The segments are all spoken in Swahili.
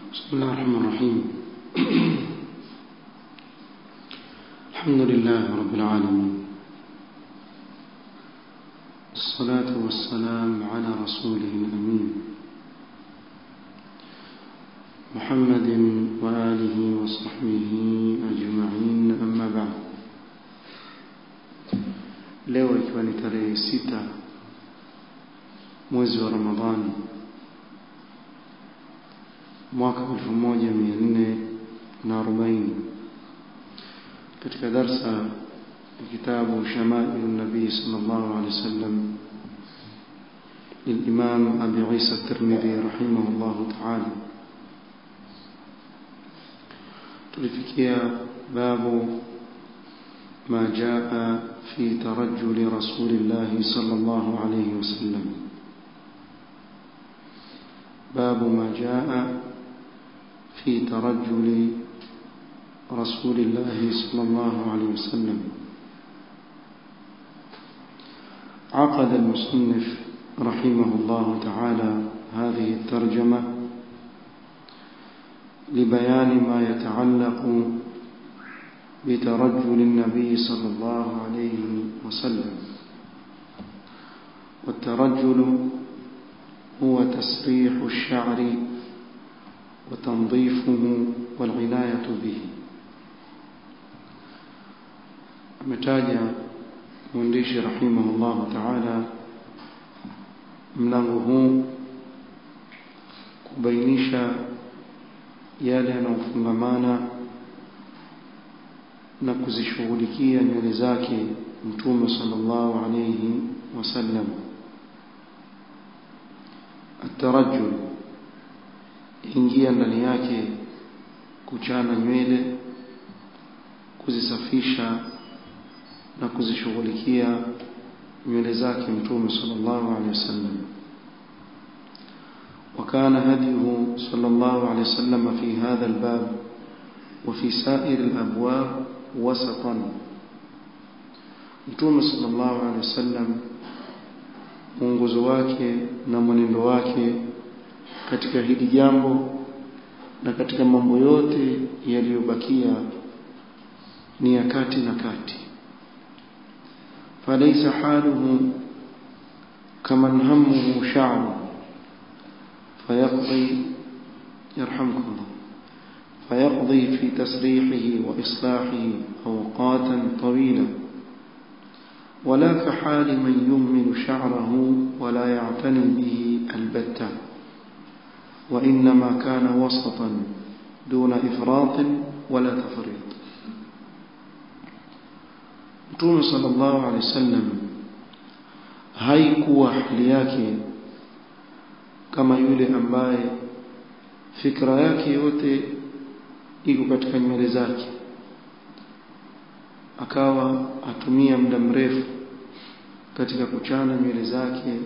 بسم الله الرحمن الرحيم الحمد لله رب العالمين الصلاة والسلام على رسوله الأمين محمد وآله وصحبه أجمعين أما بعد leo ikiwa ni tarehe sita mwezi wa ramadhani mwaka 1440 katika darsa ya kitabu shamailu nabii sallallahu alaihi wasallam للإمام أبي عيسى الترمذي رحمه الله تعالى تلفكيا باب ما جاء في ترجل رسول الله صلى الله عليه وسلم باب ما جاء في ترجل رسول الله صلى الله عليه وسلم عقد المصنف رحمه الله تعالى هذه الترجمة لبيان ما يتعلق بترجل النبي صلى الله عليه وسلم والترجل هو تسريح الشعر وتنظيفه والعناية به ametaja mwandishi rahimahullahu taala mlango huu kubainisha yale yanayofungamana na kuzishughulikia nywele zake mtume sallallahu alayhi wasallam atarajul ingia ndani yake kuchana nywele kuzisafisha na kuzishughulikia nywele zake mtume sallallahu alaihi wasallam وكان هديه صلى الله عليه وسلم في هذا الباب وفي سائر الأبواب وسطا متوم صلى الله عليه وسلم mwongozo wake na mwenendo wake katika hili jambo na katika mambo yote yaliyobakia ni ya kati na kati فليس حاله كمن همه شعره فيقضي يرحمكم الله فيقضي في تسريحه وإصلاحه أوقاتا طويلة ولا كحال من يهمل شعره ولا يعتني به البتة وإنما كان وسطا دون إفراط ولا تفريط Mtume sallallahu alaihi wasallam haikuwa hali yake kama yule ambaye fikra yake yote iko katika nywele zake akawa atumia muda mrefu katika kuchana nywele zake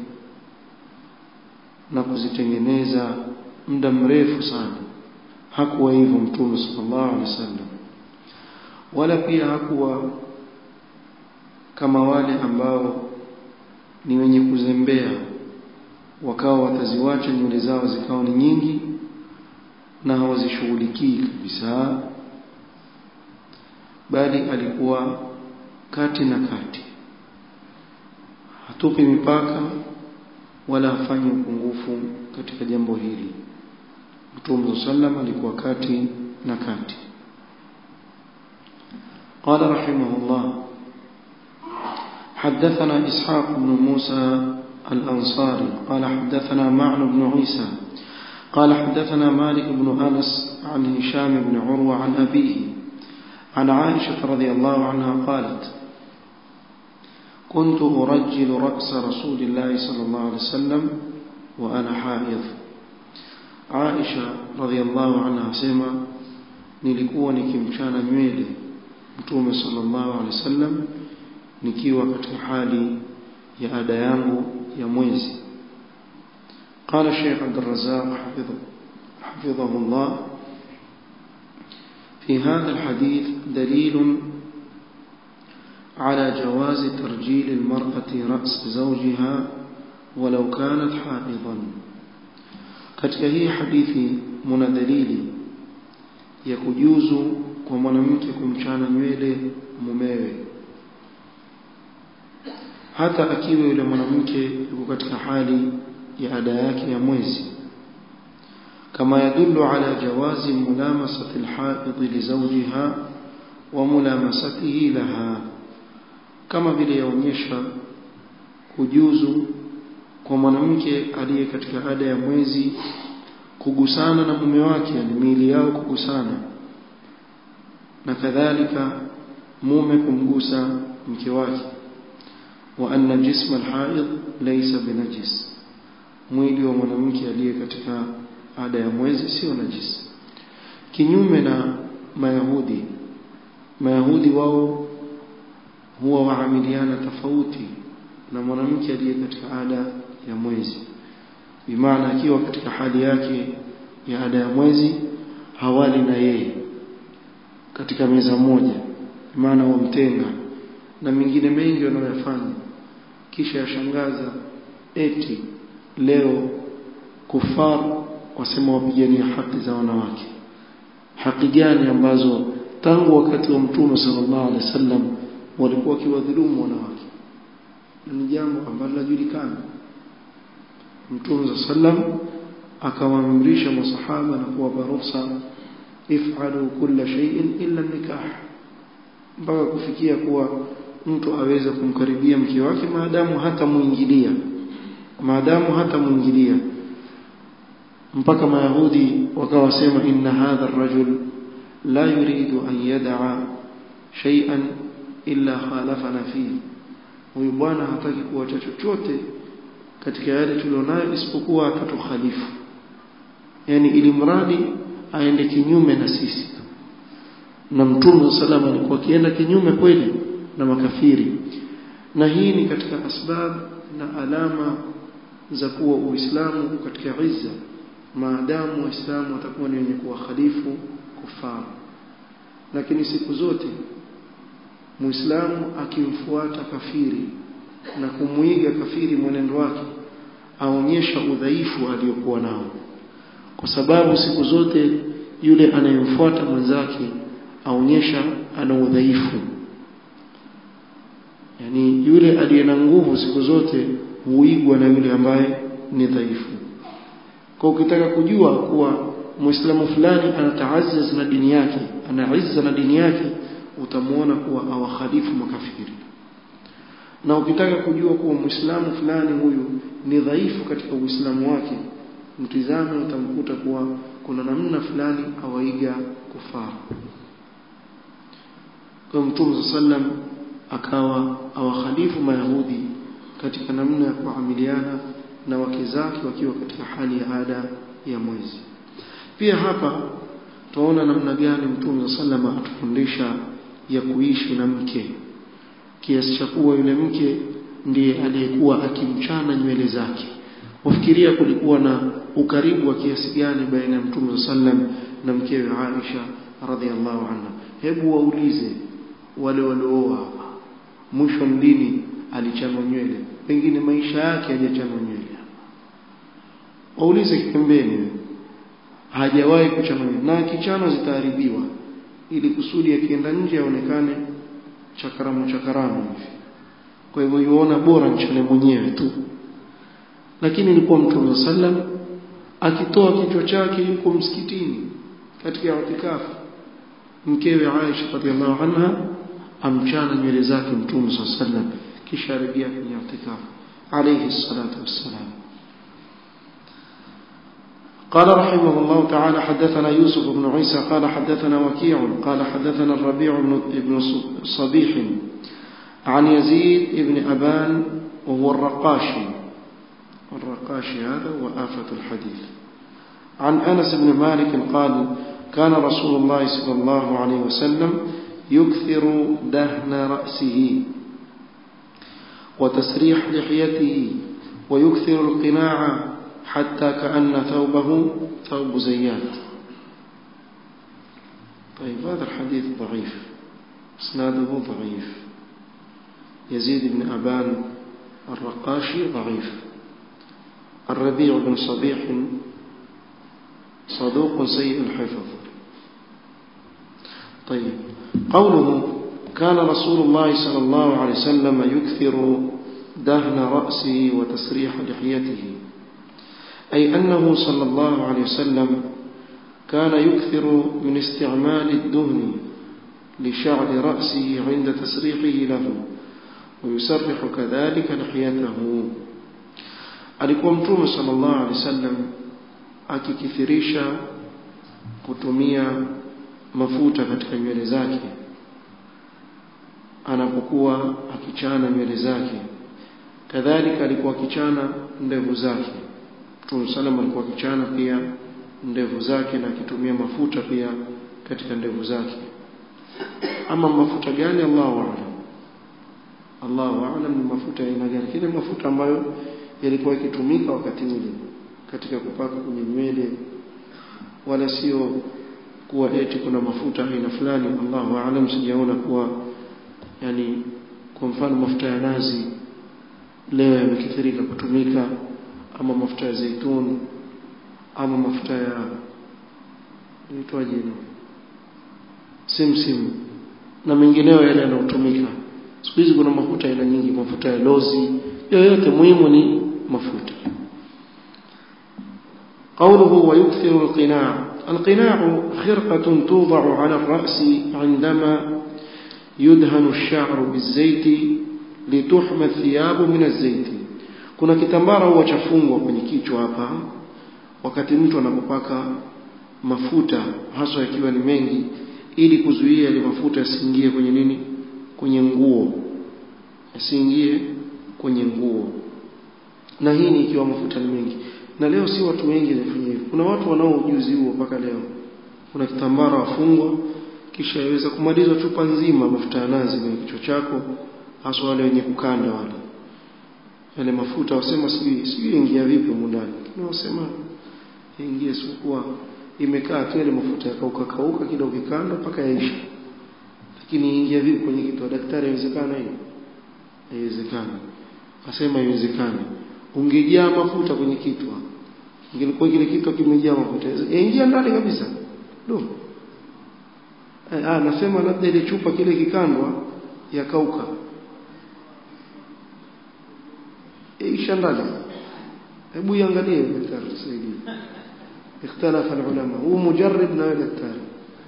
na kuzitengeneza muda mrefu sana hakuwa hivyo mtume sallallahu alaihi wasallam wala pia hakuwa kama wale ambao ni wenye kuzembea wakawa wataziwacha nywele zao zikawa ni nyingi na hawazishughulikii kabisa bali alikuwa kati na kati hatupi mipaka wala hafanyi upungufu katika jambo hili Mtume sallam alikuwa kati na kati قال رحمه الله حدثنا إسحاق بن موسى الأنصاري قال حدثنا معن بن عيسى قال حدثنا مالك بن أنس عن هشام بن عروة عن أبيه عن عائشة رضي الله عنها قالت كنت أرجل رأس رسول الله صلى الله عليه وسلم وأنا حائض عائشة رضي الله عنها سيما nilikuwa nikimchana nywele mtume sallallahu alaihi wasallam nikiwa katika hali ya ada yangu ya mwezi قال الشيخ عبد الرزاق حفظه, حفظه الله في هذا الحديث دليل على جواز ترجيل المرأة رأس زوجها ولو كانت حائضا katika hii hadithi muna dalili ya kujuzu kwa mwanamke kumchana nywele mumewe hata akiwa yule mwanamke yuko katika hali ya ada yake ya mwezi kama yadullu ala jawazi mulamasati alhaid li zawjiha wa mulamasatihi laha kama vile yaonyesha kujuzu kwa mwanamke aliye katika ada ya mwezi kugusana na mume wake yani miili yao kugusana na kadhalika mume kumgusa mke wake wa anna jisma alhaid laysa binajis mwili wa mwanamke aliye katika ada ya mwezi sio najisi kinyume na mayahudi mayahudi wao huwa waamiliana tofauti na mwanamke aliye katika ada ya mwezi bimaana akiwa katika hali yake ya ada ya mwezi hawali na yeye katika meza moja maana wamtenga na mengine mengi wanayoyafanya kisha yashangaza eti leo kufar wasema wapigania haki za wanawake haki gani ambazo tangu wakati wa mtume sallallahu alaihi wasallam walikuwa wakiwadhulumu wanawake ni jambo ambalo linajulikana mtume sallam akawaamrisha masahaba na kuwapa ruhusa if'alu kulla shay'in illa nikah mpaka kufikia kuwa mtu aweze kumkaribia mke wake maadamu hata muingilia maadamu hata muingilia mpaka mayahudi wakawasema inna hadha ar-rajul la yuridu an yad'a shay'an illa khalafana fihi huyu bwana hataki kuacha chochote katika yale tulionayo isipokuwa atatukhalifu yani ili mradi aende kinyume na sisi na mtume salama alikuwa akienda kinyume kweli na makafiri na hii ni katika asbab na alama za kuwa uislamu katika izza maadamu waislamu watakuwa ni wenye kuwakhalifu kufaru lakini siku zote muislamu akimfuata kafiri na kumuiga kafiri mwenendo wake aonyesha udhaifu aliyokuwa nao kwa sababu siku zote yule anayemfuata mwenzake aonyesha ana udhaifu yani yule aliye na nguvu siku zote huigwa na yule ambaye ni dhaifu kwa ukitaka kujua kuwa muislamu fulani anataazaz na dini yake ana izza na dini yake utamuona kuwa awakhalifu makafiri na ukitaka kujua kuwa muislamu fulani huyu ni dhaifu katika uislamu wake mtizame utamkuta kuwa kuna namna fulani awaiga kufara kwa mtume sallam akawa awakhalifu mayahudi katika namna ya kuamiliana na wake zake wakiwa katika hali ya ada ya mwezi pia hapa tunaona namna gani mtume sallam atufundisha ya kuishi na mke kiasi cha kuwa yule mke ndiye aliyekuwa akimchana nywele zake wafikiria kulikuwa na ukaribu wa kiasi gani baina ya mtume sallam na mkewe Aisha radhiallahu anha hebu waulize wale waliooa hapa mwisho lini alichanwa nywele pengine maisha yake hajachanwa nywele waulize pembeni hajawahi kuchanwa nywele na kichano zitaharibiwa ili kusudi akienda nje aonekane chakaramu chakaramu hivi kwa hivyo yuona bora nchane mwenyewe tu lakini ilikuwa mtume sallam akitoa kichwa chake yuko msikitini katika itikafu mkewe Aisha radhiallahu anha amchana nywele zake mtume sallam kisha arejea kwenye itikafu alayhi salatu wassalam قال رحمه الله تعالى حدثنا يوسف بن عيسى قال حدثنا وكيع قال حدثنا الربيع بن صبيح عن يزيد بن أبان وهو الرقاشي الرقاشي هذا وآفة الحديث عن أنس بن مالك قال كان رسول الله صلى الله عليه وسلم يكثر دهن رأسه وتسريح لحيته ويكثر القناع حتى كأن ثوبه ثوب زيات طيب هذا الحديث ضعيف اسناده ضعيف يزيد بن أبان الرقاشي ضعيف الربيع بن صبيح صدوق سيء الحفظ طيب قوله كان رسول الله صلى الله عليه وسلم يكثر دهن رأسه وتسريح لحيته أي أنه صلى الله عليه وسلم كان يكثر من استعمال الدهن لشعر رأسه عند تسريحه له ويسرح كذلك لحيته alikuwa mtume sallallahu alaihi wasallam akikithirisha kutumia mafuta katika nywele zake anapokuwa akichana nywele zake kadhalika alikuwa akichana ndevu zake mtume sallam alikuwa akichana pia ndevu zake na akitumia mafuta pia katika ndevu zake ama mafuta gani Allahu a'lam Allahu a'lam ni mafuta ya aina gani kile mafuta ambayo yalikuwa yakitumika wakati ule katika kupaka kwenye nywele wala sio kuwa eti kuna mafuta aina fulani Allahu a'lam sijaona kuwa yani kwa mfano mafuta ya nazi leo yamekithirika kutumika ama mafuta ya zaituni ama mafuta ya inaitwaje hilo simsim na mengineyo yale yanayotumika siku hizi kuna mafuta aina nyingi mafuta ya lozi yoyote muhimu ni mafuta قوله ويكثر القناع القناع خرقة توضع على الرأس عندما يدهن الشعر بالزيت لتحمى الثياب من الزيت kuna kitambara huwa chafungwa kwenye kichwa hapa wakati mtu anapopaka mafuta haswa yakiwa ni mengi ili kuzuia ile mafuta yasiingie kwenye nini kwenye nguo yasiingie kwenye nguo na hii ni ikiwa mafuta ni mengi na leo si watu wengi wanafanya hivyo kuna watu wanao ujuzi huo mpaka leo kuna kitambara wafungwa kisha yaweza kumalizwa chupa nzima mafuta ya nazi kwenye kichwa chako hasa wale wenye kukanda wale yale mafuta wasema sijui sijui ingia vipi mundani lakini wasema ingie sikuwa imekaa tu ile mafuta yakauka kauka kidogo kikanda mpaka yaisha lakini ingia vipi kwenye kitu daktari haiwezekana hiyo haiwezekani asema haiwezekani ungejaa mafuta kwenye kitwa ingilikuwa kile kitu kimejaa mafuta yaingia ndani kabisa ndio ah nasema labda ile chupa kile kikandwa yakauka isha ndani hebu iangalie daktari tusaidie اختلف العلماء هو مجرب لا دكتور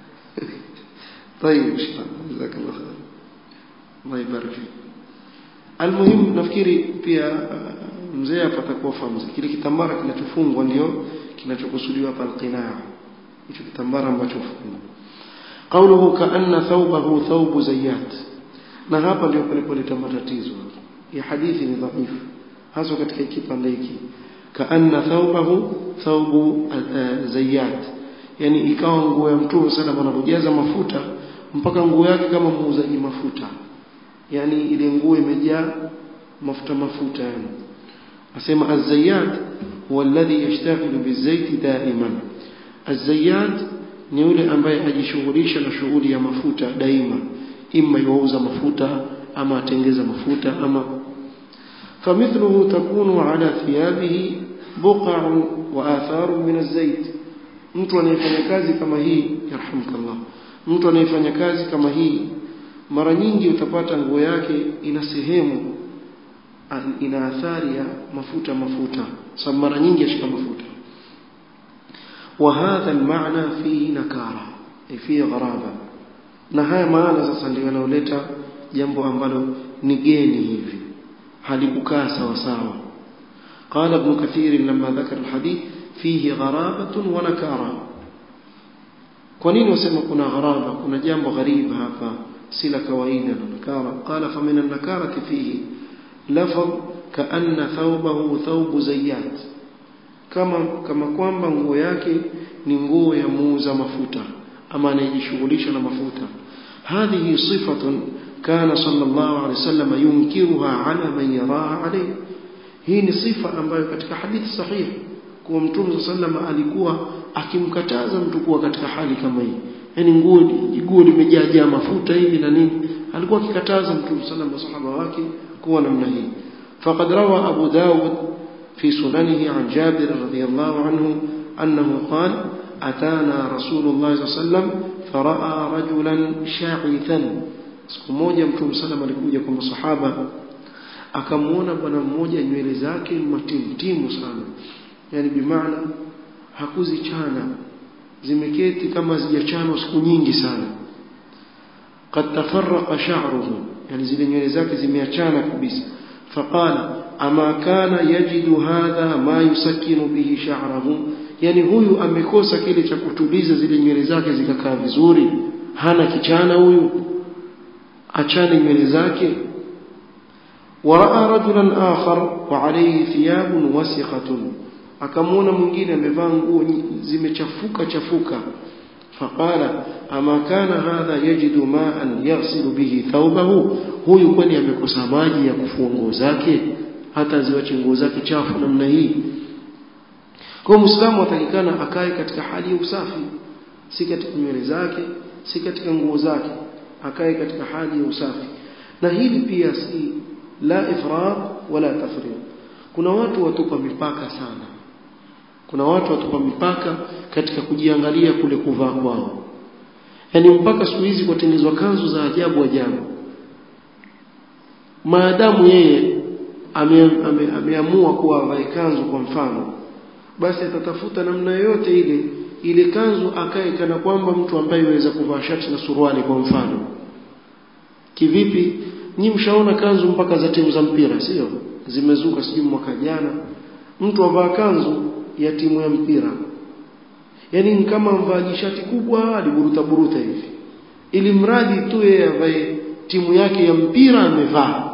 طيب جزاك الله خير الله يبارك فيك المهم nafikiri pia mzee apatakuwa fahamu kile kitambara kinachofungwa ndio kinachokusudiwa hapa alqinaa hicho kitambara ambacho fungwa قوله كأن ثوبه ثوب زيات na hapa ndio palipoleta matatizo ya hadithi ni dhaifu hasa katika kipande hiki kaanna thawbahu thawbu zayyat yani ikawa nguo ya mtume sana anapojaza mafuta mpaka nguo yake kama muuzaji mafuta yani ile nguo imejaa mafuta mafuta yani asema az-zayyat huwa alladhi yashtaghilu bizayt daiman az-zayyat ni yule ambaye ajishughulisha na shughuli ya mafuta daima imma yuuza mafuta ama atengeza mafuta ama فمثله تكون على ثيابه بقع وآثار من الزيت mtu anayefanya kazi kama hii yarhamkallah mtu anayefanya kazi kama hii mara nyingi utapata nguo yake ina sehemu ina athari ya mafuta mafuta sababu mara nyingi ashika mafuta وهذا المعنى فيه نكارة فيه غرابة na haya maana sasa ndio yanayoleta jambo ambalo ni geni hivi halikukaa sawa sawa قال ابن كثير لما ذكر الحديث فيه غرابة ونكارة kwa nini wasema kuna gharaba kuna jambo ghariba hapa si la kawaida na nakara qala fa min an-nakarati fihi lafaz kaanna thawbahu thawbu zayyat kama kama kwamba nguo yake ni nguo ya muuza mafuta ama anayejishughulisha na mafuta hadhihi sifatun kana sallallahu alayhi wasallam yunkiruha ala man yaraha alayhi hii ni sifa ambayo katika hadithi sahihi kuwa mtume sallallahu alikuwa akimkataza mtu kuwa katika hali kama hii yani nguo nguo limejaa mafuta hivi na nini alikuwa akikataza mtume sallallahu masahaba wake kuwa namna hii faqad rawa abu daud fi sunanihi an jabir radiyallahu anhu annahu qala atana rasulullah sallam faraa rajulan sha'ithan siku moja mtume sallam alikuja kwa masahaba akamwona bwana mmoja nywele zake matimtimu sana yani bimaana hakuzichana zimeketi kama zijachanwa siku nyingi sana قد تفرق شعره يعني zile nywele zake zimeachana kabisa فقال أما كان يجد هذا ما يسكن به شعره yani huyu amekosa kile cha kutuliza zile nywele zake zikakaa vizuri hana kichana huyu achane nywele zake waraa rajulan akhar wa alayhi thiyabun wasiqatun akamwona mwingine amevaa nguo zimechafuka chafuka faqala ama kana hadha yajidu ma'an yaghsilu bihi thawbahu huyu kwani amekosa maji ya kufua nguo zake hata ziwache nguo zake chafu namna hii kwa muislamu atakikana akae katika hali ya usafi si katika nywele zake si katika nguo zake akae katika hali ya usafi na hili pia si la ifrat wala tafrid kuna watu watupa mipaka sana kuna watu watupa mipaka katika kujiangalia kule kuvaa kwao yani mpaka siku hizi kutengenezwa kanzu za ajabu ajabu maadamu yeye ameamua ame, ame, ame kuwa avae kanzu kwa mfano basi atatafuta namna yoyote ile ile kanzu akae kana kwamba mtu ambaye yuweza kuvaa shati na suruali kwa mfano kivipi nyi mshaona kanzu mpaka za timu za mpira sio zimezuka sijui mwaka jana mtu avaa kanzu ya timu ya mpira yani ni kama mvaaji shati kubwa aliburuta buruta hivi ili mradi tu yeye avae timu yake ya mpira amevaa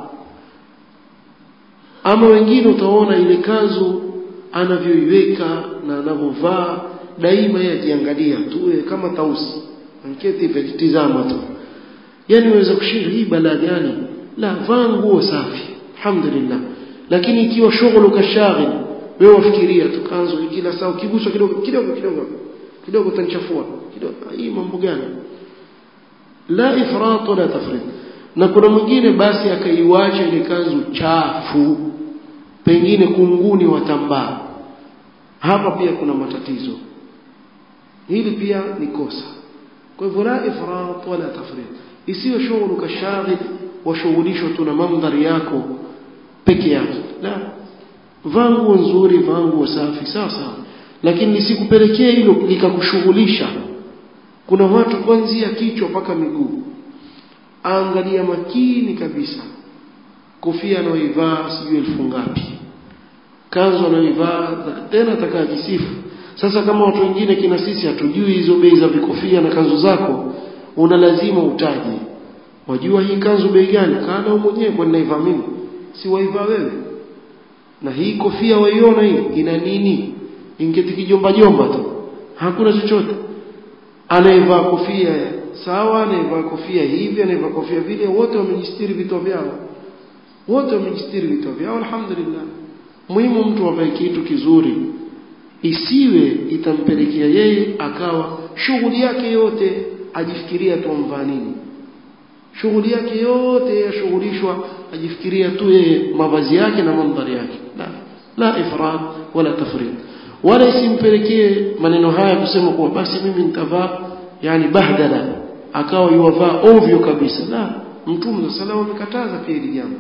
ama wengine utaona ile kanzu anavyoiweka na anavyovaa daima yeye ajiangalia tu kama tausi anketi vijitizama tu yani unaweza kushinda hii balaa gani la vaa nguo safi alhamdulillah lakini ikiwa shughulu kashaghil wewe wafikiria tu kanzu kila saa ukiguswa kidogo kidogo kidogo kidogo utanichafua kidogo hii mambo gani la ifrat wala tafrid na kuna mwingine basi akaiwacha ile kanzu chafu pengine kunguni watambaa hapa pia kuna matatizo hili pia ni kosa kwa hivyo la ifrat wala tafrid isiyo shughulu kashaghil washughulishwa tu na mandhari yako peke yake la vaa nguo nzuri vaa nguo safi sawa sawa lakini lisikupelekee hilo likakushughulisha kuna watu kuanzia kichwa mpaka miguu angalia makini kabisa kofia anayoivaa sijui elfu ngapi kanzu anayoivaa tena atakajisifu sasa kama watu wengine kina sisi hatujui hizo bei za vikofia na kanzu zako una lazima utaje wajua hii kanzu bei gani kana mwenyewe kwa ninaivaa mimi si waivaa wewe na hii kofia waiona hii ina nini ingeti kijomba jomba tu hakuna chochote anaivaa kofia sawa anaivaa kofia hivi anaivaa kofia vile wote wamejistiri vitu vyao wote wamejistiri vitu vyao alhamdulillah muhimu mtu avae kitu kizuri isiwe itampelekea yeye akawa shughuli yake yote ajifikiria tu amvaa nini shughuli yake yote yashughulishwa ajifikiria tu yeye mavazi yake na mandhari yake la la ifrat wala tafrid wala isimpelekee maneno haya kusema kuwa basi mimi nitavaa yani bahdala akawa yuwavaa ovyo kabisa la mtume sallallahu amekataza pia hili jambo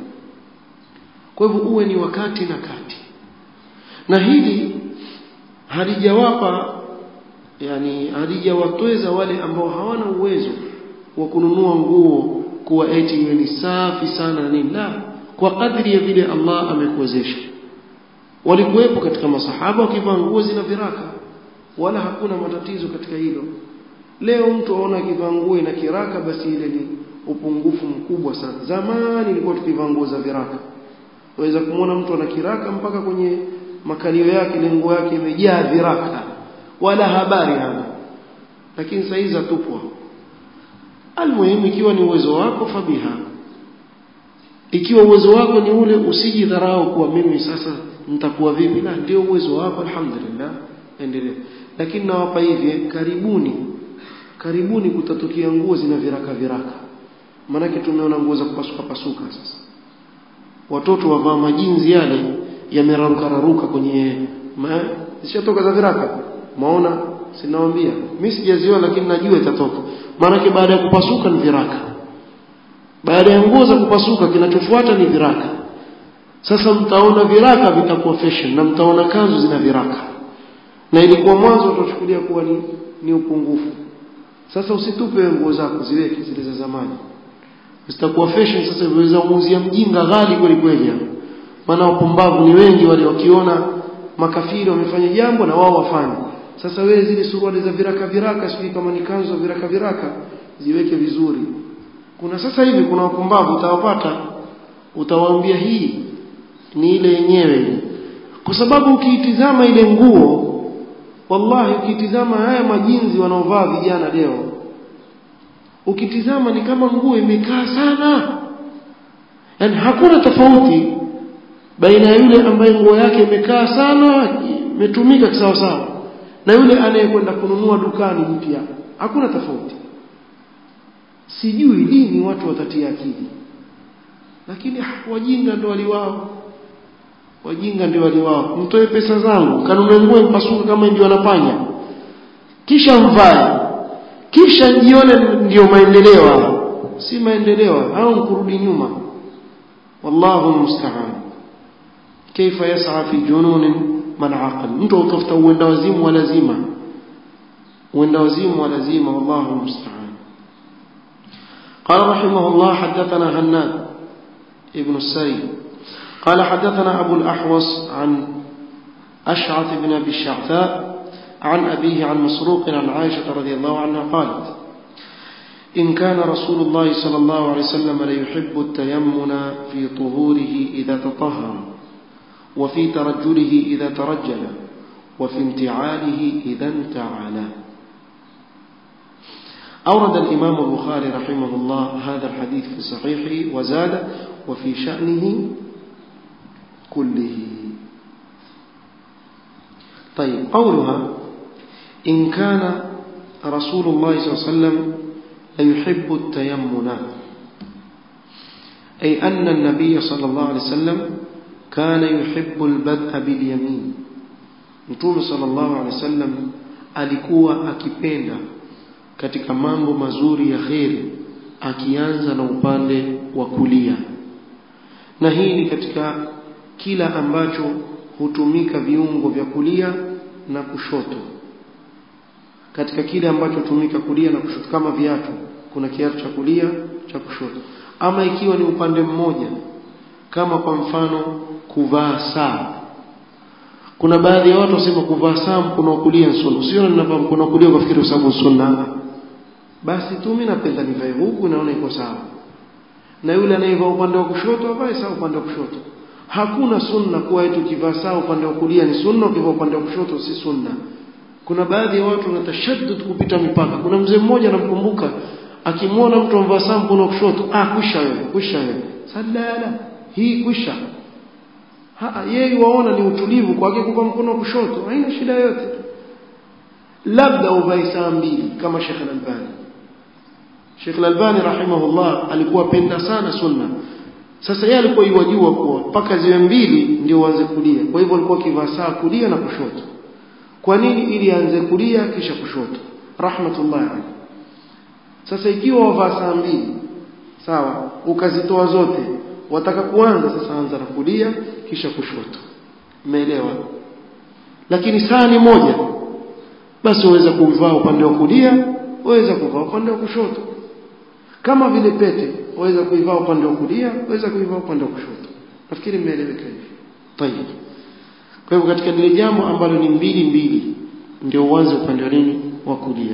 kwa hivyo uwe ni wakati na kati na hili halijawapa yani halijawatweza wale ambao hawana uwezo wa kununua nguo kuwa eti iwe ni safi sana na nini la kwa kadri ya vile Allah amekuwezesha walikuwepo katika masahaba wakivaa nguo zina viraka wala hakuna matatizo katika hilo leo mtu aona akivaa nguo ina kiraka basi ile ni upungufu mkubwa sana zamani ilikuwa tukivaa nguo za viraka waweza kumwona mtu ana kiraka mpaka kwenye makalio yake ile nguo yake imejaa viraka wala habari hana lakini sasa hizi atupwa almuhimu ikiwa ni uwezo wako fabiha ikiwa uwezo wako ni ule usijidharau kuwa mimi sasa nitakuwa vipi na ndio uwezo wako alhamdulillah endelea lakini nawapa hivi karibuni karibuni kutatokea nguo zina viraka viraka maanake tumeona nguo za kupasuka pasuka sasa watoto wavaa majinzi yale yameraruka raruka kwenye ma, zishatoka za viraka maona sinawaambia mimi sijaziona lakini najua itatoka maanake baada ya kupasuka ni viraka baada ya nguo za kupasuka kinachofuata ni viraka sasa mtaona viraka vitakuwa fashion na mtaona kanzu zina viraka na ilikuwa mwanzo utachukulia kuwa ni, ni upungufu sasa usitupe nguo zako ziweke zile za zamani zitakuwa fashion sasa viweza muuzia mjinga ghali kweli kweli maana wapumbavu ni wengi wale wakiona makafiri wamefanya jambo na wao wafanye sasa wewe zile suruali za viraka viraka sijui kama ni kanzu za viraka viraka ziweke vizuri kuna sasa hivi kuna wapumbavu utawapata utawaambia hii ni ile yenyewe kwa sababu ukiitizama ile nguo wallahi ukitizama haya majinzi wanaovaa vijana leo ukitizama ni kama nguo imekaa sana yani hakuna tofauti baina ya yule ambaye nguo yake imekaa sana imetumika sawa sawa na yule anayekwenda kununua dukani mpya hakuna tofauti sijui lini watu watatia akili lakini wajinga ndio waliwao wajinga ndio waliwao mtoe pesa zangu kanunue nguo mpasuka kama ndio anafanya kisha mvae kisha jione ndio maendeleo si maendeleo au kurudi nyuma wallahu musta'an kaifa yas'a fi junun man aqal mtu utafuta uenda wazimu wa lazima uenda wazimu wa lazima wallahu musta'an قال رحمه الله حدثنا هناد ابن السري قال حدثنا أبو الأحوص عن أشعث بن أبي الشعثاء عن أبيه عن مسروق عن عائشة رضي الله عنها قالت إن كان رسول الله صلى الله عليه وسلم ليحب التيمن في طهوره إذا تطهر وفي ترجله إذا ترجل وفي انتعاله إذا انتعل أورد الإمام البخاري رحمه الله هذا الحديث في صحيحه وزاد وفي شأنه كله طيب قولها إن كان رسول الله صلى الله عليه وسلم ليحب التيمن أي أن النبي صلى الله عليه وسلم كان يحب البدء باليمين Mtume sallallahu alaihi wasallam alikuwa akipenda katika mambo mazuri ya kheri akianza na upande wa kulia na hii ni katika kila ambacho hutumika viungo vya kulia na kushoto katika kile ambacho hutumika kulia na kushoto kama viatu kuna kiatu cha kulia cha kushoto ama ikiwa ni upande mmoja kama kwa mfano kuvaa saa kuna baadhi ya watu wasema kuvaa saa mkono wa kulia sunna sio ninavaa mkono wa kulia ukafikiri sababu sunna basi tu mimi napenda nivae huku naona iko sawa na yule anayevaa upande wa kushoto avae saa upande wa kushoto hakuna sunna kuwa eti ukivaa saa upande wa kulia ni sunna ukivaa upande wa kushoto si sunna kuna baadhi ya watu wanatashaddud kupita mipaka kuna mzee mmoja anamkumbuka akimwona mtu amvaa saa mkono wa kushoto ah kwisha wewe kwisha wewe sadala hii kwisha ha yeye waona ni utulivu kwake kupa mkono wa kushoto haina shida yote labda uvae saa mbili kama Sheikh Al-Albani Sheikh Al-Albani rahimahullah alikuwa penda sana sunna sasa yeye alikuwa iwajua kuwa mpaka ziwe mbili ndio uanze kulia kwa hivyo alikuwa akivaa saa kulia na kushoto kwa nini ili aanze kulia kisha kushoto rahmatullah alayhi sasa ikiwa wavaa saa mbili sawa ukazitoa zote wataka kuanza sasa anza na kulia kisha kushoto umeelewa lakini saa ni moja basi waweza kuvaa upande wa kulia waweza kuvaa upande wa kushoto kama vile pete waweza kuivaa upande wa kulia waweza kuivaa upande wa kushoto nafikiri mmeeleweka hivi tayeb kwa hivyo katika lile jambo ambalo ni mbili mbili ndio uanze upande wa nini wa kulia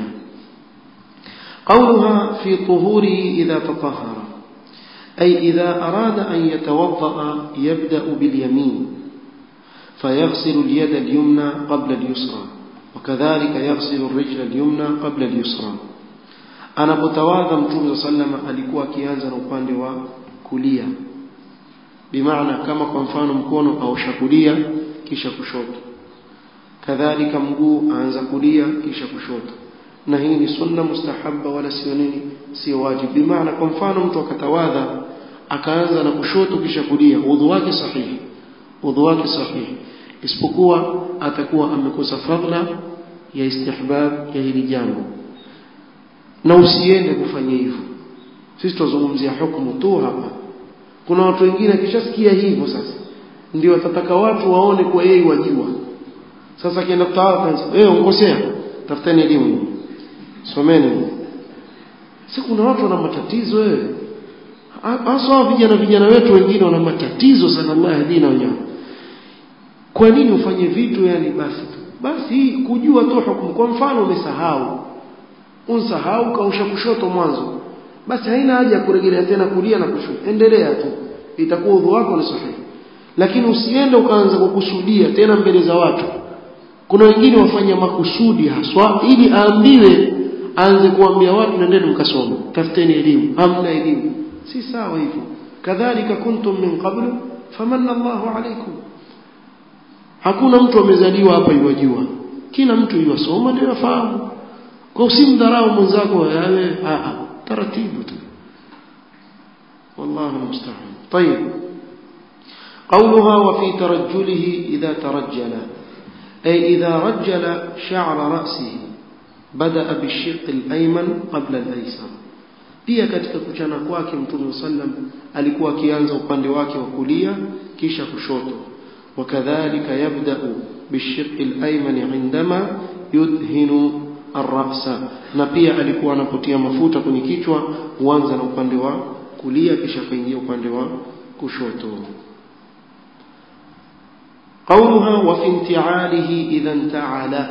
قولها في طهوره إذا تطهر أي إذا أراد أن يتوضأ يبدأ باليمين فيغسل اليد اليمنى قبل اليسرى وكذلك يغسل الرجل اليمنى قبل اليسرى anapotawadha mtume sallama alikuwa akianza na upande wa kulia bimaana kama kwa mfano mkono aosha kulia kisha kushoto kadhalika mguu aanza kulia kisha kushoto na hii ni sunna mustahabba wala sio nini sio wajibu bimaana kwa mfano mtu akatawadha akaanza na kushoto kisha kulia udhu wake sahihi udhu wake sahihi isipokuwa atakuwa amekosa fadhila ya istihbab ya hili jambo na usiende kufanya hivyo sisi tuzungumzia hukumu tu hapa kuna watu wengine akishasikia hivyo sasa ndio watataka watu waone kwa yeye wajua sasa kienda kutawala kanisa eh unkosea tafuteni elimu someni si kuna watu wana matatizo wewe hasa vijana vijana wetu wengine wana matatizo sana Allah yahdina wenyewe kwa nini ufanye vitu yani basi basi kujua tu hukumu kwa mfano umesahau unsahau kausha kushoto mwanzo basi haina haja ya kurejelea tena kulia na kushoto endelea tu itakuwa udhu wako ni sahihi lakini usiende ukaanza kukusudia tena mbele za watu kuna wengine wafanya makusudi haswa ili aambiwe aanze kuambia watu nendeni mkasome tafuteni elimu hamna elimu si sawa hivyo kadhalika kuntum min qablu famanna Allahu alaykum hakuna mtu amezaliwa hapa iwajua kila mtu iwasoma ndio yafahamu kwa usimdharau mwenzako yawe a taratibu tu والله المستعان طيب قولها وفي ترجله إذا ترجل أي إذا رجل شعر رأسه بدأ بالشق الأيمن قبل الأيسر pia katika kuchana kwake mtume sallam alikuwa akianza upande wake wa kulia kisha kushoto wakadhalika yabda'u bishiqqi al-ayman indama yudhinu ar-ra'sa na pia alikuwa anapotia mafuta kwenye kichwa huanza na upande wa kulia kisha kuingia upande wa kushoto قولها وفي انتعاله إذا انتعل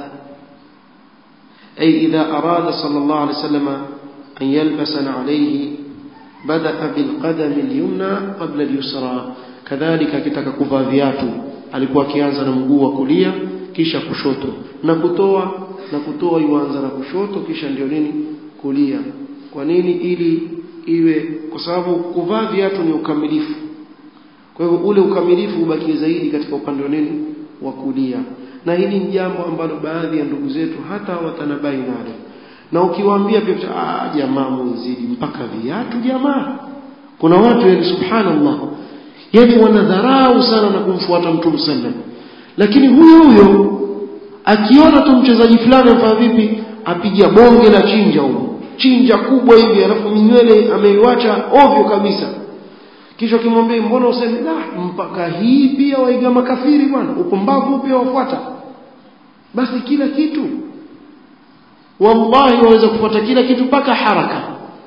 أي إذا أراد صلى الله عليه وسلم أن يلبس عليه بدأ بالقدم اليمنى قبل اليسرى كذلك kitaka kuvaa viatu alikuwa akianza na mguu wa kulia kisha kushoto na kutoa na kutoa yuanza na kushoto kisha ndio nini kulia kwa nini ili iwe kwa sababu kuvaa viatu ni ukamilifu kwa hivyo ule ukamilifu ubaki zaidi katika upande wa nini wa kulia na hili ni jambo ambalo baadhi ya ndugu zetu hata watanabai nalo na ukiwaambia pia ah jamaa mzidi mpaka viatu jamaa kuna watu yani subhanallah yani wanadharau sana na kumfuata mtume sallam lakini huyo huyo akiona tu mchezaji fulani afanya vipi apiga bonge la chinja huko chinja kubwa hivi alafu minywele ameiwacha ovyo kabisa kisha kimwambia mbona useme la mpaka hii pia waiga makafiri bwana upumbavu pia wafuata basi kila kitu wallahi waweza kufuata kila kitu mpaka haraka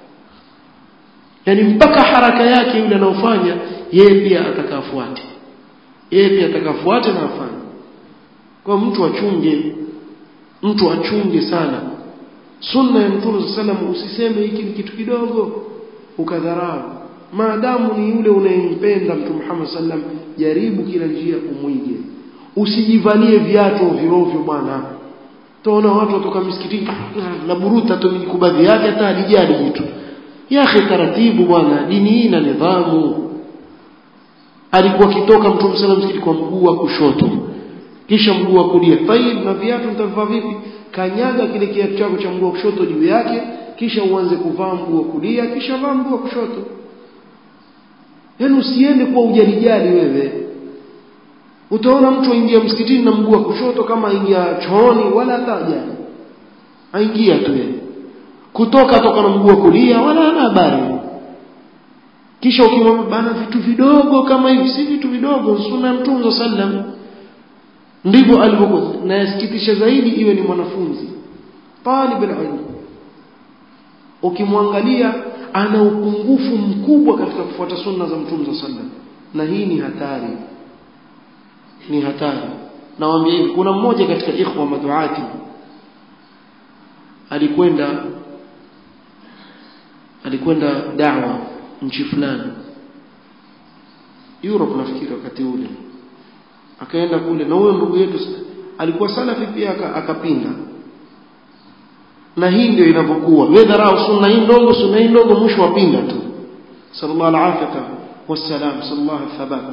yani mpaka haraka yake yule anaofanya yeye pia atakafuate yeye pia atakafuate na afanye kwa mtu achunge mtu achunge sana sunna ya mtume sallam usiseme hiki ni kitu kidogo ukadharau maadamu ni yule unayempenda mtume Muhammad sallam jaribu kila njia umwige usijivalie viatu ovyo ovyo bwana tuona watu watoka msikitini na buruta tu mikubadhi yake hata halijali jitu yake taratibu bwana dini hii na nidhamu alikuwa kitoka mtume sallam msikiti kwa mguu wa kushoto kisha mguu wa kulia tayib na viatu mtavaa vipi kanyaga kile kiatu chako cha mguu wa kushoto juu yake kisha uanze kuvaa mguu wa kulia kisha vaa mguu wa kushoto yaani usiende kwa ujalijali wewe utaona mtu aingia msikitini na mguu wa kushoto kama aingia chooni wala hata hajali aingia tu yeye kutoka toka na mguu wa kulia wala hana habari kisha ukimwambia bana vitu vidogo kama hivi si vitu vidogo sunna ya mtume sallam ndivyo alivyokuwa na yasikitisha zaidi iwe ni mwanafunzi talib alilm ukimwangalia ana upungufu mkubwa katika kufuata sunna za mtume sallam na hii ni hatari ni hatari nawaambia hivi kuna mmoja katika ikhwa maduati alikwenda alikwenda da'wa nchi fulani Europe nafikiri wakati ule akaenda kule na huyo ndugu yetu alikuwa salafi pia akapinda na hii ndio inavyokuwa wewe dharau sunna hii ndogo sunna hii ndogo mwisho wapinda tu sallallahu alaihi wasallam sallallahu thabat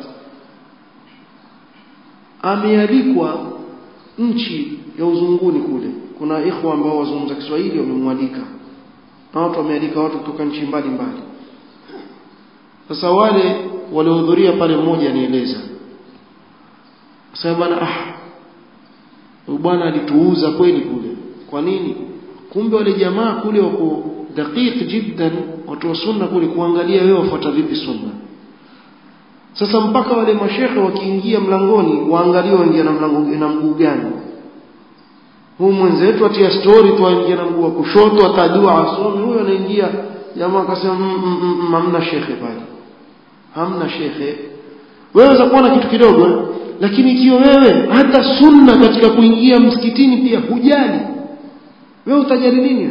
amealikwa nchi ya uzunguni kule kuna ikhwa ambao wazungumza Kiswahili wamemwalika na watu wamealika watu kutoka nchi mbalimbali sasa wale waliohudhuria pale mmoja anieleza sasa bwana ah huyu bwana alituuza kweli kule kwa nini kumbe wale jamaa kule wako daqiq jiddan watu wa sunna kule kuangalia wewe wafuata vipi sunna sasa mpaka wale mashekhe wakiingia mlangoni waangalie waingia na mlango na mguu gani huu mwenzetu atia story tu aingia na mguu wa kushoto atajua asome huyo anaingia jamaa akasema hamna shekhe pale hamna shekhe wewe waweza kuona kitu kidogo lakini ikiwa wewe hata sunna katika kuingia msikitini pia hujali wewe utajali nini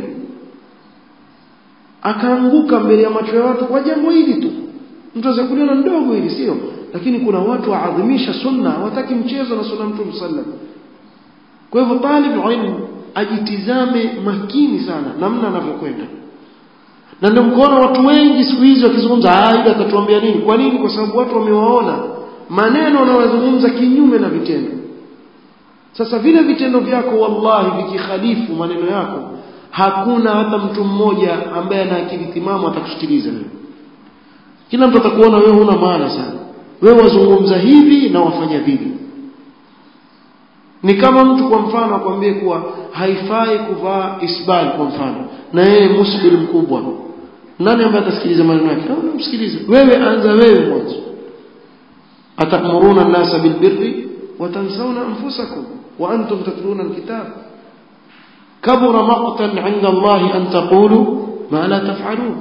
akaanguka mbele ya macho ya watu kwa jambo hili tu mtu aweza kuliona ndogo hili sio lakini kuna watu waadhimisha sunna hawataki mchezo na sunna mtume sallam kwa hivyo talib ilmu ajitizame makini sana namna anavyokwenda na ndio mkono watu wengi siku hizi wakizungumza ah yule atatuambia nini kwa nini kwa sababu watu wamewaona maneno wanayozungumza kinyume na vitendo sasa vile vitendo vyako wallahi vikikhalifu maneno yako hakuna hata mtu mmoja ambaye ana akili timamu atakusikiliza wewe kila mtu atakuona wewe huna maana sana wewe wazungumza hivi na wafanya vivi ni kama mtu kwa mfano akwambie kuwa haifai kuvaa isbal kwa mfano na yeye musbil mkubwa nani ambaye atasikiliza maneno yake au msikilize wewe anza wewe mwanzo atamuruna an-nasa bilbirri wa tansawna anfusakum wa antum tatluna alkitab kabura maqtan 'inda Allah an taqulu ma la taf'alun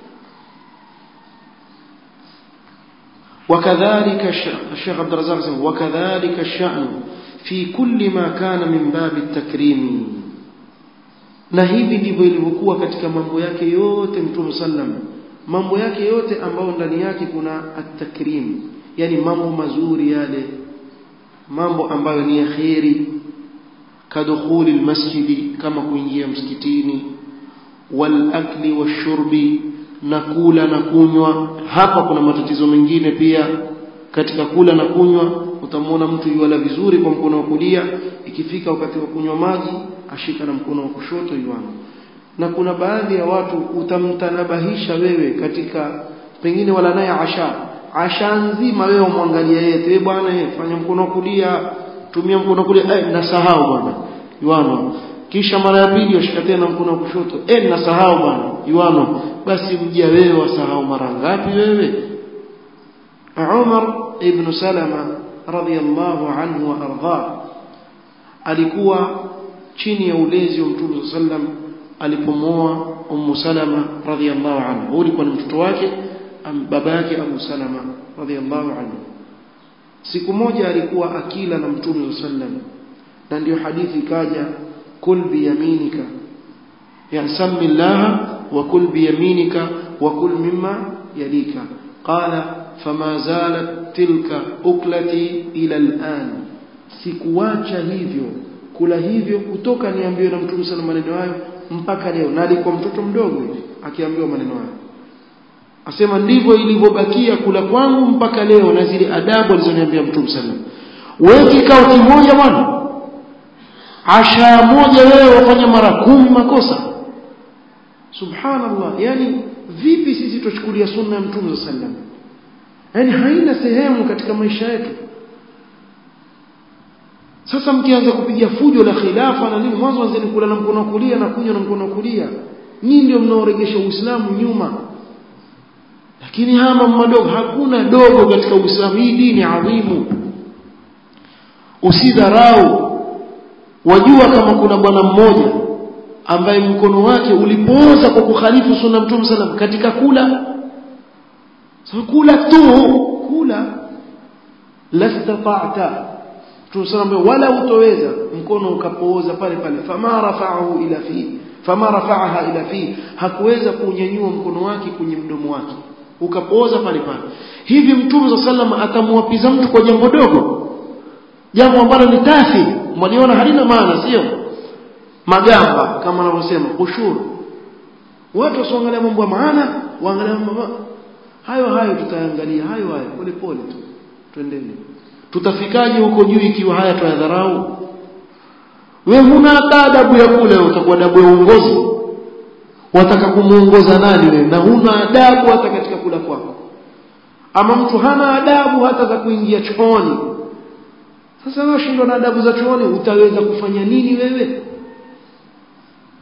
وكذلك الشيخ عبد الرزاق وكذلك الشأن في كل ما كان من باب التكريم na hivi ndivyo ilivyokuwa katika mambo yake yote mtume sallam mambo yake yote ambayo ndani yake kuna at-takrim yani mambo mazuri yale mambo ambayo ni ya khairi kadukhuli almasjidi kama kuingia msikitini wal akli washurbi na kula na kunywa hapa kuna matatizo mengine pia katika kula na kunywa utamwona mtu yuala vizuri kwa mkono wa kulia ikifika wakati wa kunywa maji ashika na mkono wa kushoto yuana na kuna baadhi ya watu utamtanabahisha wewe katika pengine wala naye asha asha nzima wewe umwangalia yeye wewe bwana yeye fanya mkono wa kulia tumia mkono wa kulia eh nasahau bwana yuano kisha mara ya pili ushika tena mkono wa kushoto eh nasahau bwana yuano basi mjia wewe wasahau mara ngapi wewe Umar ibn Salama radiyallahu anhu wa ardha alikuwa chini ya ulezi wa Mtume sallam alipomoa Ummu Salama radiyallahu anha huyu alikuwa ni mtoto wake baba yake Abu Salama radiyallahu anhu siku moja alikuwa akila na Mtume sallam na ndio hadithi ikaja kul biyaminika yani sammi Allah wa kul biyaminika wa kul mimma yalika qala fama zalat tilka uklati ila al'an sikuacha hivyo kula hivyo kutoka niambiwe na mtume sana maneno hayo mpaka leo na alikuwa mtoto mdogo hivi akiambiwa maneno hayo asema ndivyo ilivyobakia kula kwangu mpaka leo na zile adabu alizoniambia mtume sana wewe kikao kimoja bwana asha moja wewe wafanya mara kumi makosa subhanallah yani vipi sisi tuchukulia sunna ya mtume sallam yani haina sehemu katika maisha yetu sasa mkianza kupiga fujo la khilafa na nini mwanzo anzeni kula na mkono wa kulia na kunywa na mkono wa kulia nyinyi ndio mnaoregesha uislamu nyuma lakini haya mambo madogo hakuna dogo katika uislamu hii dini adhimu usidharau wajua kama kuna bwana mmoja ambaye mkono wake ulipooza kwa kukhalifu sunna mtume sallam katika kula so kula tu kula lastata'ta tunasambe wala utoweza mkono ukapooza pale pale fama rafa'ahu ila fi fama rafa'aha ila fi hakuweza kunyanyua mkono wake kwenye mdomo wake ukapooza pale pale hivi mtume sallam atamwapiza mtu kwa jambo dogo jambo ambalo ni tafi mwaliona halina maana sio magamba kama anavyosema ushuru watu wasioangalia mambo ya maana waangalia mambo hayo hayo tutaangalia hayo hayo pole pole tu twendeni tutafikaje huko juu ikiwa haya tuyadharau wewe huna adabu ya kule utakuwa adabu ya uongozi wataka kumuongoza nani wewe na huna adabu hata katika kula kwako ama mtu hana adabu hata za kuingia chooni sasa wewe shindwa na adabu za chooni utaweza kufanya nini wewe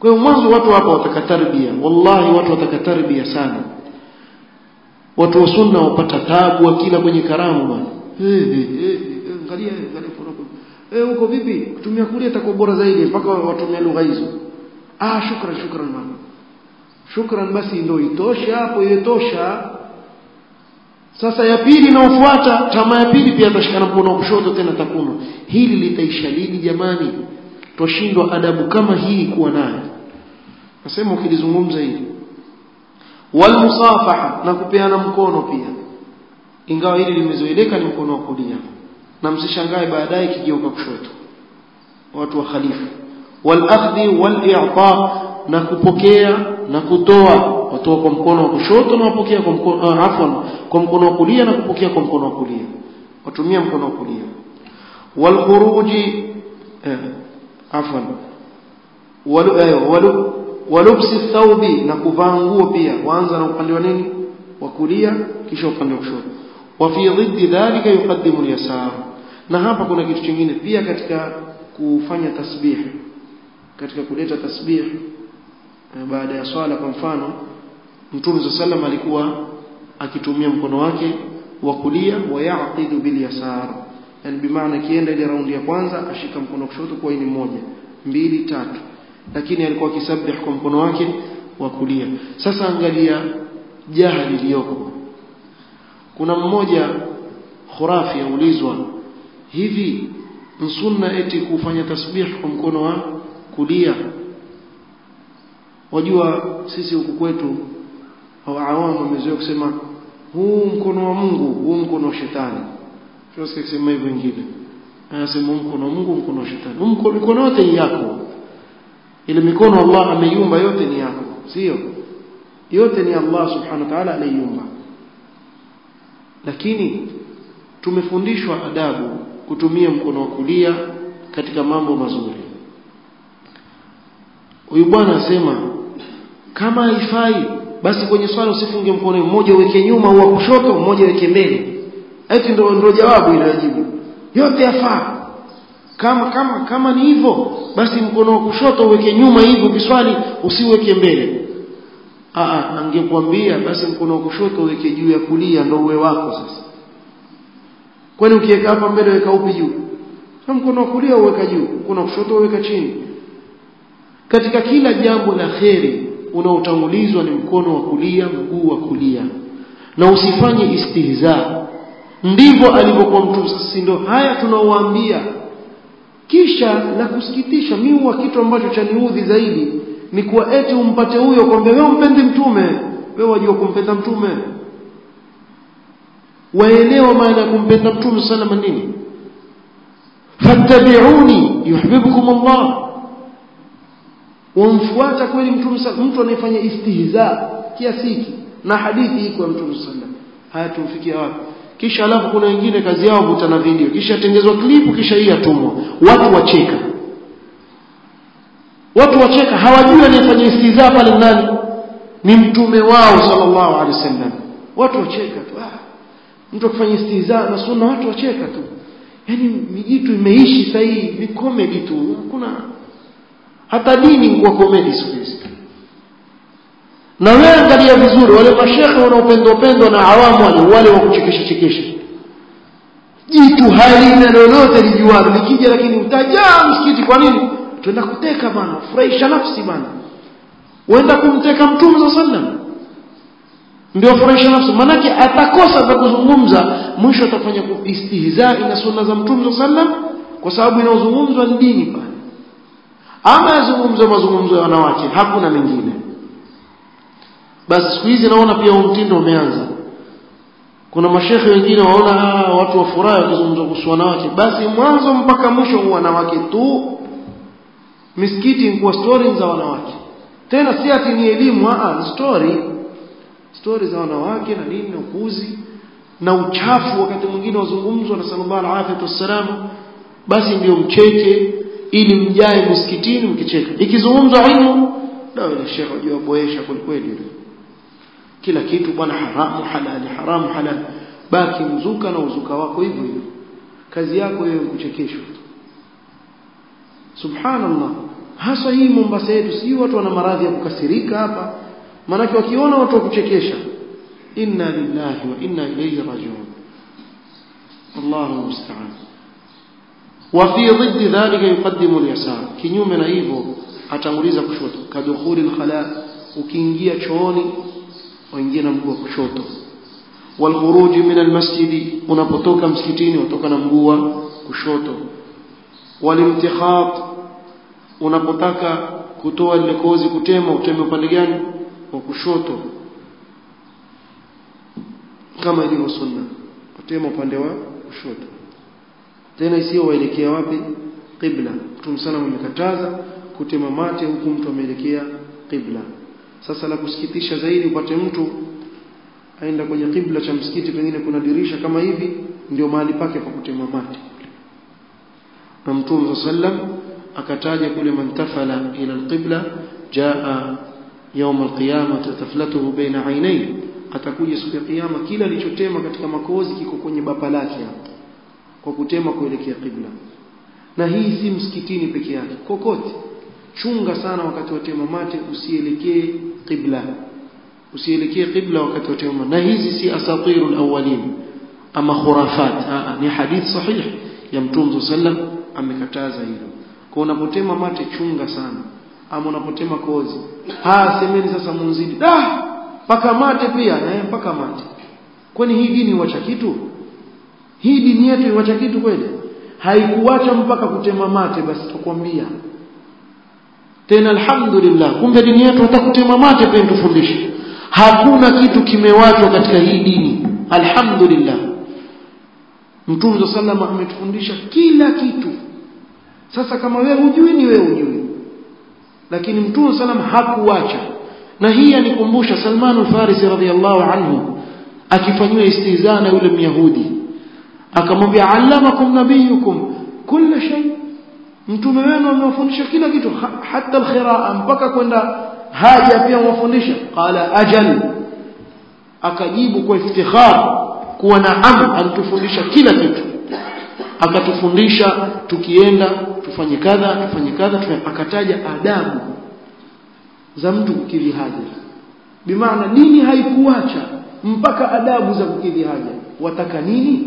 kwa hiyo mwanzo watu hapa wataka tarbia wallahi watu wataka tarbia sana watu wa sunna wapata tabu wakila kwenye karamu bwana eh eh angalia angalia poroko eh uko vipi kutumia kulia itakuwa bora zaidi mpaka watumia lugha hizo ah shukran shukran mama shukran basi ndio itoshe hapo itosha sasa ya pili inayofuata tamaa ya pili pia atashikana mkono wa kushoto tena takuno hili litaisha lini jamani twashindwa adabu kama hii kuwa nayo nasema ukilizungumza hili walmusafaha na kupeana mkono pia ingawa hili limezoeleka ni mkono wa kulia na msishangae baadaye kigeuka kushoto watu wa khalifu walakhdhi wal-i'ta na kupokea na kutoa watoa kwa mkono wa kushoto na wapokea kwa mkono uh, afwan kwa mkono wa kulia na kupokea kwa mkono wa kulia watumia mkono wa kulia walkhuruji eh, afwan walu, eh, walu, walubsi thawbi na kuvaa nguo pia waanza na upande wa nini wa kulia kisha upande wa kushoto wa fi dhiddi dhalika yuqaddimu al-yasar na hapa kuna kitu kingine pia katika kufanya tasbih katika kuleta tasbih baada ya swala kwa mfano Mtume sallam alikuwa akitumia mkono wake wa kulia wa yaqidu bil yasar yani bimaana kienda ile raundi ya kwanza ashika mkono kushoto kwa ini moja mbili tatu lakini alikuwa akisabih kwa mkono wake wa kulia sasa angalia jahali iliyoko kuna mmoja khurafi aulizwa hivi msunna eti kufanya tasbih kwa mkono wa kulia wajua sisi huku kwetu au awamu wamezoea kusema huu mkono wa Mungu huu mkono wa shetani tunasikia kusema hivyo wengine anasema mkono wa Mungu mkono wa shetani mkono mikono yote ni yako ile mikono Allah ameiumba yote ni yako sio yote ni Allah subhanahu wa ta'ala aliumba lakini tumefundishwa adabu kutumia mkono wa kulia katika mambo mazuri huyu bwana asema kama haifai basi kwenye swala usifunge mkono mmoja uweke nyuma au kushoto mmoja uweke mbele eti ndio ndio jawabu ile jibu yote yafaa kama kama kama ni hivyo basi mkono wa kushoto uweke nyuma hivyo kiswali usiweke mbele ah angekuambia basi mkono wa kushoto uweke juu ya kulia ndio uwe wako sasa kwani ukiweka hapa mbele weka upi juu na mkono wa kulia uweka juu mkono wa kushoto uweka chini katika kila jambo la kheri unaotangulizwa ni mkono wa kulia mguu wa kulia na usifanye istihza ndivyo alivyokuwa mtume sasa ndio haya tunaowaambia kisha la kusikitisha mimi huwa kitu ambacho chaniudhi zaidi ni kuwa eti umpate huyo kwamba wewe umpendi mtume wewe wajua kumpenda mtume waelewa maana ya kumpenda mtume sallallahu alayhi nini fattabi'uni yuhibbukum Allah wamfuata kweli mtume mtu anayefanya istihza kiasi hiki na hadithi iko ya mtume sallam haya tumfikia wapi kisha alafu kuna wengine kazi yao kutana video kisha tengezwa klipu kisha hii atumwa watu wacheka watu wacheka hawajui anayefanya istihza pale nani ni mtume wao sallallahu alaihi wasallam watu wacheka tu ah mtu akifanya istihza na sunna watu wacheka tu yani mijitu imeishi sasa hii ni comedy tu hakuna hata dini kwa komedi siku hizi na wewe angalia vizuri wale mashekhe wanaopendwa pendwa na awamu wale wale wa kuchekesha chekesha jitu halina lolote lijualo likija lakini utajaa msikiti kwa nini tuenda kuteka bana furahisha nafsi bana uenda kumteka mtume za sallam ndio furahisha nafsi manake atakosa za kuzungumza mwisho atafanya istihzai na sunna za mtume za sallam kwa sababu inaozungumzwa ni dini pale ama yazungumzo mazungumzo ya wanawake hakuna mengine basi siku hizi naona pia mtindo umeanza kuna mashekhe wengine waona ah, watu wafurahi wakizungumza kuhusu wanawake basi mwanzo mpaka mwisho ni wanawake tu misikiti ni kuwa story za wanawake tena si ati ni elimu ah story story za wanawake na nini na upuzi na uchafu wakati mwingine wazungumzwa na sallallahu alaihi wasallam basi ndio mcheke ili mjae msikitini mkicheka ikizungumzwa ilmu ndio ile shekhe wajua boesha kweli yule kila kitu bwana haramu halali haramu halali baki mzuka na uzuka wako hivyo hivyo kazi yako wewe kuchekeshwa subhanallah hasa hii Mombasa yetu sijui watu wana maradhi ya kukasirika hapa maanake wakiona watu wa kuchekesha inna lillahi wa inna ilayhi rajiun Allahu musta'an wa fi dhiddi dhalika yuqaddimu al-yasar kinyume na hivyo atanguliza kushoto kadukhuli al-khala ukiingia chooni waingia na mguu wa kushoto والخروج من المسجد unapotoka msikitini utoka na mguu wa kushoto walimtikhat unapotaka kutoa ile kozi kutema uteme upande gani wa kushoto kama ilivyo sunna utema upande wa kushoto tena isiyo waelekea wapi qibla mtume sana amekataza kutema mate huku mtu ameelekea qibla sasa la kusikitisha zaidi upate mtu aenda kwenye kibla cha msikiti pengine kuna dirisha kama hivi ndio mahali pake pa kutema mate na mtume sallam akataja kule mantafala ila alqibla jaa يوم القيامة تفلته بين عينيه atakuja siku ya kiyama kila alichotema katika makozi kiko kwenye bapa lake hapo kwa kutema kuelekea kibla na hii si msikitini peke yake kokote chunga sana wakati wa tema mate usielekee kibla usielekee qibla wakati wa tayammum na hizi si asatirul awwalin ama khurafat Aa, ni hadith sahih ya mtume sallam amekataza hilo kwa unapotema mate chunga sana ama unapotema kozi ha semeni sasa munzidi da paka mate pia eh paka mate kwani hii dini wacha kitu hii dini yetu iwacha kitu kweli haikuacha mpaka kutema mate basi tukwambia tena alhamdulillah kumbe dini yetu hata kutema mate pia tufundishe hakuna kitu kimewachwa katika hii dini alhamdulillah mtume sallam ametufundisha kila kitu sasa kama wewe hujui ni wewe hujui lakini mtume sallam hakuacha na hii anikumbusha Salman al-Farisi radhiyallahu anhu akifanywa istihzaa na yule myahudi akamwambia allamakum nabiyukum kila shay mtume wenu amewafundisha kila kitu hata al-khiraa mpaka kwenda haja pia mwafundisha qala ajal akajibu kwa iftikhar kuwa naam antufundisha kila kitu akatufundisha tukienda tufanye kadha tufanye kadha akataja adabu za mtu kukidhi haja bimaana dini haikuacha mpaka adabu za kukidhi haja wataka nini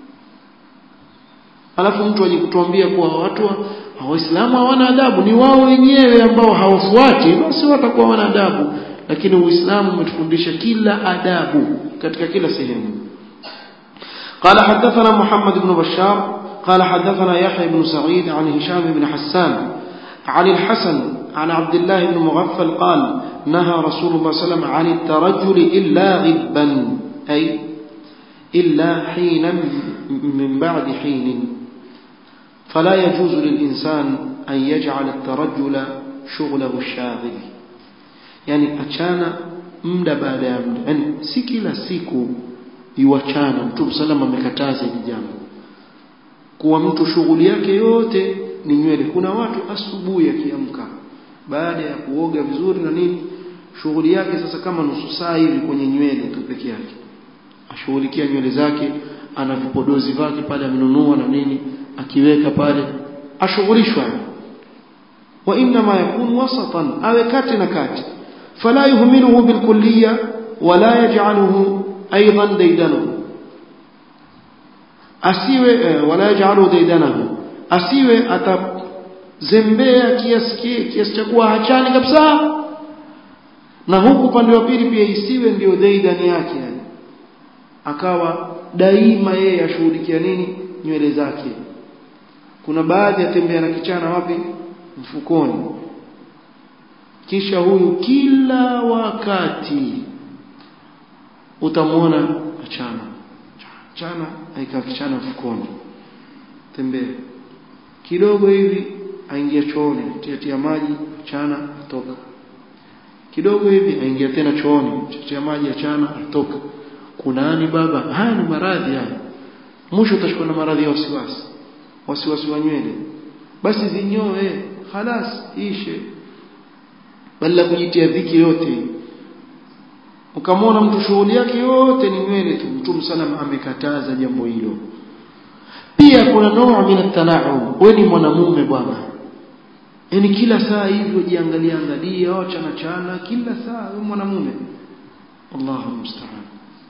alafu mtu aje kutuambia kuwa watu waislamu hawana adabu ni wao wenyewe ambao hawafuati basi watakuwa hawana adabu lakini uislamu umetufundisha kila adabu katika kila sehemu قال حدثنا محمد بن بشار قال حدثنا يحيى بن سعيد عن هشام بن حسان عن الحسن عن عبد الله بن مغفل قال نهى رسول الله صلى الله عليه وسلم عن الترجل إلا غبا أي إلا حينا من بعد حين فلا يجوز للإنسان أن يجعل الترجل شغله الشاغل يعني أتشانا مدى بعد مدى يعني سكلا سيكو iwachana mtume salama amekataza hili jambo kuwa mtu shughuli yake yote ni nywele kuna watu asubuhi akiamka baada ya kuoga vizuri na nini shughuli yake sasa kama nusu saa hivi kwenye nywele tu peke yake ashughulikia nywele zake ana vipodozi vyake pale amenunua na nini akiweka pale ashughulishwa wa inma yakun wasatan awe kati na kati fala yuhmiluhu bilkulliya wala yaj'aluhu aidan daidanahu asiwe eh, wala yaj'aluhu daidanahu asiwe atazembea kiasi kiasi cha kuwa hachani kabisa na huku upande wa pili pia isiwe ndio daidani yake yani akawa daima yeye ashughulikia nini nywele zake kuna baadhi atembea na kichana wapi mfukoni kisha huyu kila wakati utamwona achana chana aika kichana mfukoni tembea kidogo hivi aingia chooni tiatia maji achana atoka kidogo hivi aingia tena chooni tiatia maji achana atoka kunani baba haya ni maradhi haya mwisho utashikwa na maradhi ya wasiwasi wasiwasi wa nywele basi zinyoe halas ishe badala kujitia dhiki yote ukamwona mtu shughuli yake yote ni nywele tu mtume salam amekataza jambo hilo pia kuna noo min at-tana'um wewe ni mwanamume bwana yani kila saa hivyo jiangalia angalia wachana chana kila saa wewe mwanamume Allahu musta'an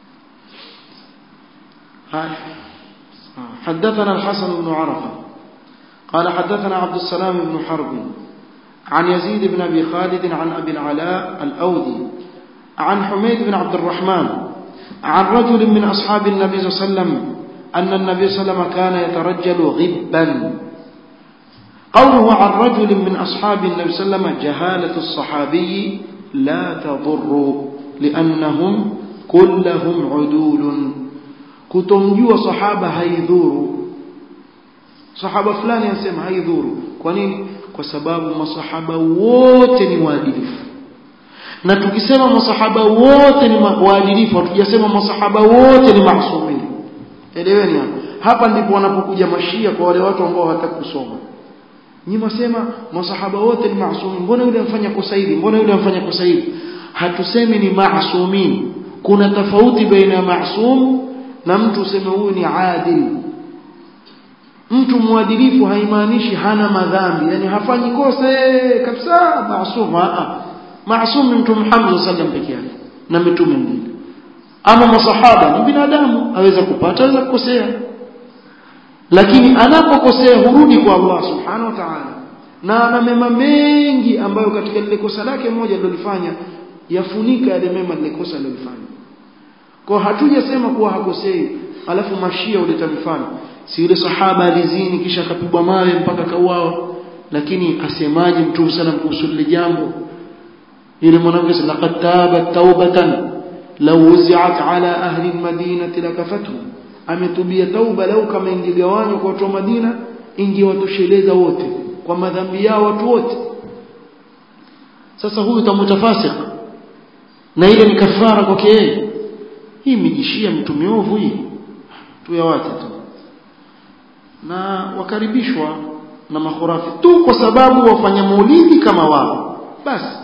حدثنا الحسن بن عرفة قال حدثنا عبد السلام بن حرب عن يزيد بن أبي خالد عن أبي العلاء الأودي عن حميد بن عبد الرحمن عن رجل من أصحاب النبي صلى الله عليه وسلم أن النبي صلى الله عليه وسلم كان يترجل غبا قوله عن رجل من أصحاب النبي صلى الله عليه وسلم جهالة الصحابي لا تضر لأنهم كلهم عدول kutomjua sahaba haidhuru sahaba fulani anasema haidhuru kwa nini kwa sababu masahaba wote ni waadilifu na tukisema masahaba wote ni waadilifu hatujasema masahaba wote ni maasumini eleweni hapa hapa ndipo wanapokuja mashia kwa wale watu ambao hawataka kusoma nyinyi msema masahaba wote ni maasumini mbona yule amfanya kosa hili mbona yule amfanya kosa hili hatusemi ni maasumin kuna tofauti baina ya maasum na mtu useme huyu ni adil mtu mwadilifu haimaanishi hana madhambi yani hafanyi kosa kabisa maasum a maasum ni mtu Muhammad sallam peke yake na mitume mbili ama masahaba ni binadamu aweza kupata aweza kukosea lakini anapokosea hurudi kwa Allah subhanahu wa ta'ala na ana mema mengi ambayo katika lile kosa lake moja alilofanya yafunika yale mema lile kosa alilofanya kwa hatujasema kuwa hakosei alafu mashia uleta mifano si yule sahaba alizini kisha akapigwa mawe mpaka kauao lakini asemaje mtume sana kuhusu lile jambo yule mwanamke laqad tabat taubatan law wuzi'at ala ahli almadinati lakafatu ametubia tauba lau kama ingegawanywa kwa watu wa Madina ingewatosheleza wote kwa madhambi yao watu wote sasa huyu tamutafasik na ile ni kafara kwake yeye hii mijishia mtu miovu hii tuyawate tu na wakaribishwa na makhurafi tu kwa sababu wafanya maulidi kama wao basi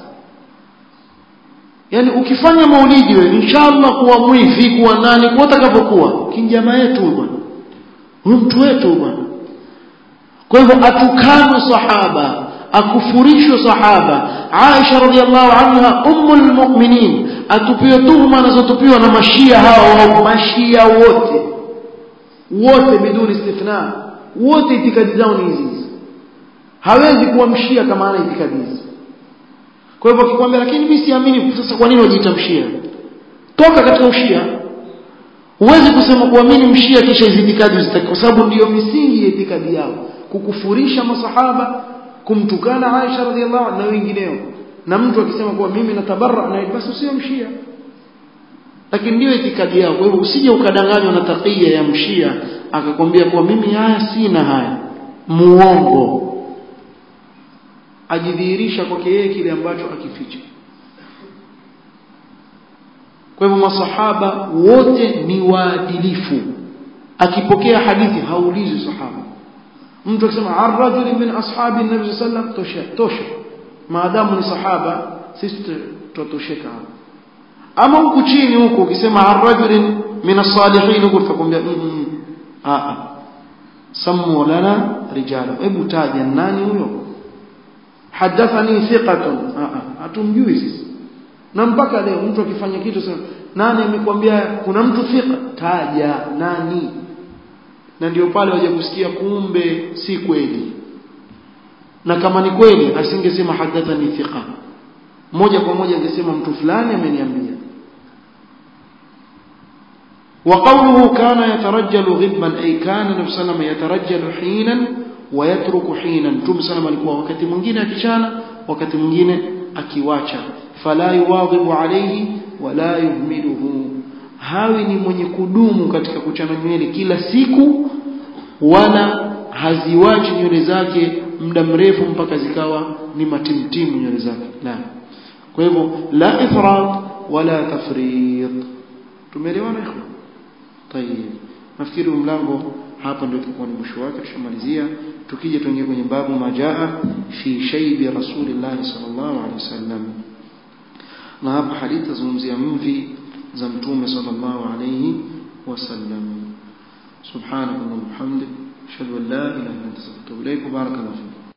yani ukifanya maulidi wewe inshallah kuwa mwivi kuwa nani kuwa utakapokuwa kinjamaa yetu bwana huyu mtu wetu bwana kwa hivyo atukanwe sahaba akufurishwe sahaba Aisha radhiallahu anha ummul mu'minin atupiwe tuhuma anazotupiwa na mashia hao mashia wote wote biduni istithna wote itikadi zao ni hizi hawezi kuwa mshia kama ana itikadi hizi kwa hivyo akikwambia lakini mimi siamini sasa kwa nini wajiita mshia toka katika ushia huwezi kusema kuamini mshia kisha hizi itikadi uzitaki kwa sababu ndiyo misingi ya itikadi yao kukufurisha masahaba kumtukana Aisha radhiallahu anha na wengineo na mtu akisema kuwa mimi natabarra na basi usio mshia lakini ndio itikadi yao kwa hivyo usije ukadanganywa na takia ya mshia akakwambia kuwa mimi haya sina haya muongo ajidhihirisha kwake yeye kile ambacho akificha kwa hivyo masahaba wote ni waadilifu akipokea hadithi haulizi sahaba mtu akisema arrajuli min ashabi nabii sallam tosha tosha maadamu ni sahaba sisi tutosheka hapo ama huku chini huku ukisema arrajulin min as-salihin huko tutakwambia a a sammu lana rijala hebu taja nani huyo hadathani thiqatun a a hatumjui sisi na mpaka leo mtu akifanya kitu sema nani amekwambia kuna mtu thiqa taja nani na ndio pale waje kusikia kumbe si kweli na kama ni kweli asingesema hadathani thiqa moja kwa moja angesema mtu fulani ameniambia وقوله كان يترجل غبا أي كان النبي صلى الله عليه وسلم يترجل حينا ويترك حينا متوم صلى الله عليه وسلم wakati mwingine akichana wakati mwingine akiwacha fala yuwadhibu alayhi wala yuhmiluhu hawi ni mwenye kudumu katika kuchana nywele kila siku wala haziwachi nywele zake muda mrefu mpaka zikawa ni matimtimu nywele zake la kwa hivyo la ifrat wala tafrit tumeelewana ikhwan tayeb nafikiri mlango hapa ndio tulikuwa ni mwisho wake tushamalizia tukija tuingie kwenye babu majaa fi shaybi rasulillah sallallahu alaihi wasallam na hapa hadithi tazungumzia mvi za mtume sallallahu alaihi wasallam subhanakallahumma hamdik ashhadu an la ilaha illa anta astaghfiruka wa atubu ilaik barakallahu fik